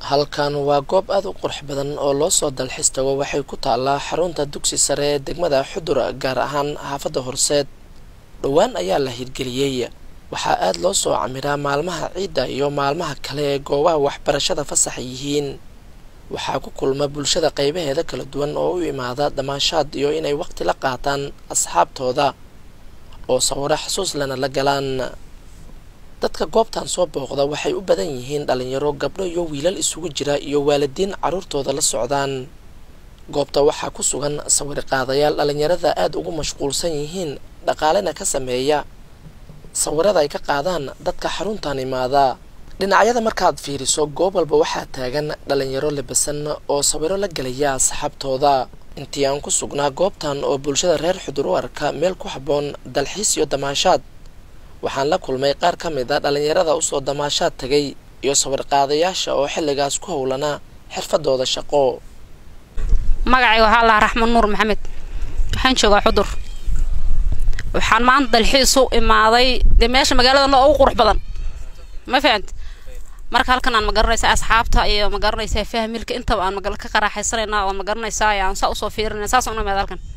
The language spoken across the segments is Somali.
halkan waa goob aada u qurux badan oo loo soo dalxiis tago waxay ku taallaa xarunta dugsi sare ee degmada xudur gaar ahaan xaafadda horseed dhowaan ayaa la hirgeliyey waxaa aada loo soo camiraa maalmaha ciidda iyo maalmaha kale ee goobaha waxbarashada fasaxa yihiin waxaa ku kulma bulshada qaybaheeda kala duwan oo u imaada damaashaad iyo inay waqti la qaataan asxaabtooda oo sawiro xasuus lana la galaan dadka goobtan soo booqda waxay u badan yihiin dhalinyaro gabdho iyo wiilal isugu jira iyo waalidiin carruurtooda la socdaan goobta waxaa ku sugan sawir qaadayaal dhalinyarada aada ugu mashquulsan yihiin dhaqaalena ka sameeya sawirada ay ka qaadaan dadka xaruntan imaada dhinacyada markaad fiiriso goob walba waxaa taagan dhalinyaro labasan oo sawiro la gelaya asxaabtooda intii aan ku sugnaa goobtan oo bulshada reer xudur u arka meel ku habboon dalxiis iyo damaashaad waxaan la kulmay qaar ka mid a dhalinyarada usoo damaashaad tagay iyo sawir qaadayaasha oo xilligaas ku howlanaa xirfadooda shaqo magacay waxaa lahaa raxmed nuur maxamed waxaan joogaa xudur waxaan maanta dalxiis u imaaday dee meesha magaalada ugu qurux badan ma fahamti marka halkan aan ma garanaysaa asxaabta iyo ma garanaysaa fahmilka intaba aan magal ka qaraaxaysanayna oo ma garanaysaa aan saa usoo fiirinay saas una imaada halkan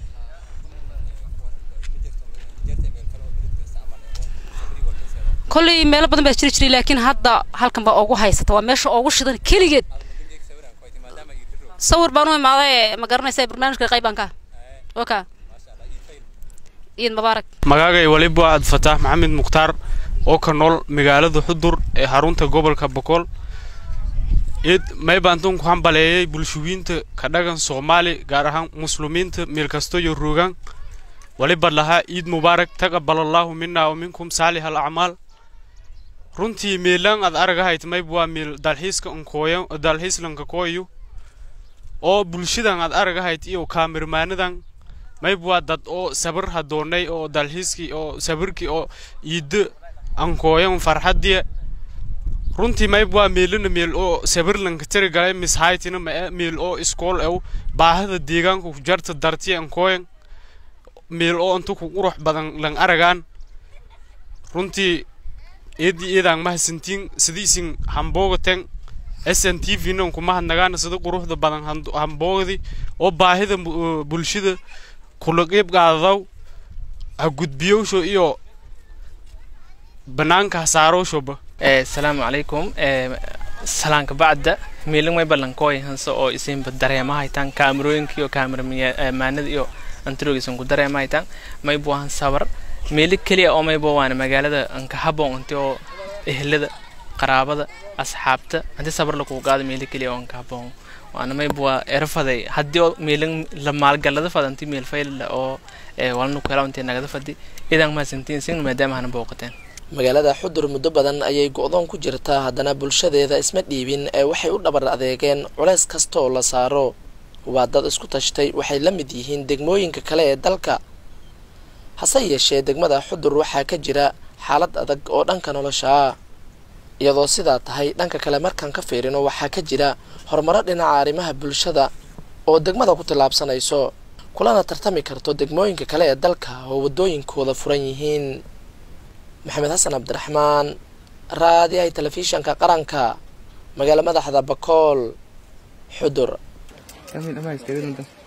kolley meelo badan baa jiri jiray laakiin hadda halkan baa ugu haysata waa meesha ugu shidan keligeed sawir baan u imaaday ma garanaysaa barnaamijka qaybanka oka ciid mubaarak magaagay waliba ad fataax maxamed mukhtaar oo ka nool magaalada xudur ee xarunta gobolka boqol id maybaantan ku hambaleeyay bulshooyinta ka dhagan soomaali gaar ahaan muslimiinta meel kasto iyo roogaan waliba lahaa ciid mubaarak taqabalallaahu minna wa minkum saalix al acmaal runtii meelaan ad aragahayd mayb waa meel dalxiiska nkooya dalxiislanka kooyo oo bulshadan ad aragahayd iyo kaamirmaanadan mayb waa dad oo sabir hadoonay oo dalxiiskii oo sabirkii oo iiddo ankooyan farxadiya runtii mayb waa meelina meel oo sabirlanka tiri galay mishaytina mae meel oo iskool ew baahida deegaanka ku jarta dartiya ankooyan meel oo inta ku qurux badan lan aragaan runtii eedii eedaan mahadsantiin sidiisin hamboogaten s n t v nan kuma hadnagaana sida quruxda badan hamboogdi oo baahida bulshada kula qeyb qaadadaw ha gudbiyowsho iyo banaanka hasaarowshoba asalaamu calaykum salaanka bacda miiling may ballankooy hanse oo isinba dareemahaytaan kaamirooyinka iyo kaamiramaanada iyo antaroogiisan ku dareemahaytaan maybu ahan sabar meeli keliya oo maybo waana magaalada anka haboon inti oo ehlada qaraabada asxaabta hanti sabar lakuu qaado meeli keliya oo anka haboon waana maybu waa erafaday haddii oo meeling la maalgalada fadanti meel fayla oo walna ku hela intii nagada fadi idan mahadsantiin sin maadaama hana booqateen magaalada xudur muddo badan ayay go-doon ku jirtaa haddana bulshadeeda isma dhiibin ee waxay u dhabar adeegeen culays kasta oo la saaro waa dad isku tashtay waxay la mid yihiin degmooyinka kale ee dalka hase yeeshee degmada xudur waxaa ka jira xaalad adag oo dhanka nolosha ah iyadoo sidaa tahay dhanka kale markaan ka fiirino waxaa ka jira horumaro dhinaca arrimaha bulshada oo degmada ku tillaabsanayso kulana tartami karto degmooyinka kale ee dalka oo waddooyinkooda furan yihiin maxamed xasan cabdiraxmaan raadiyahay telefishanka qaranka magaala madaxda bakool xudur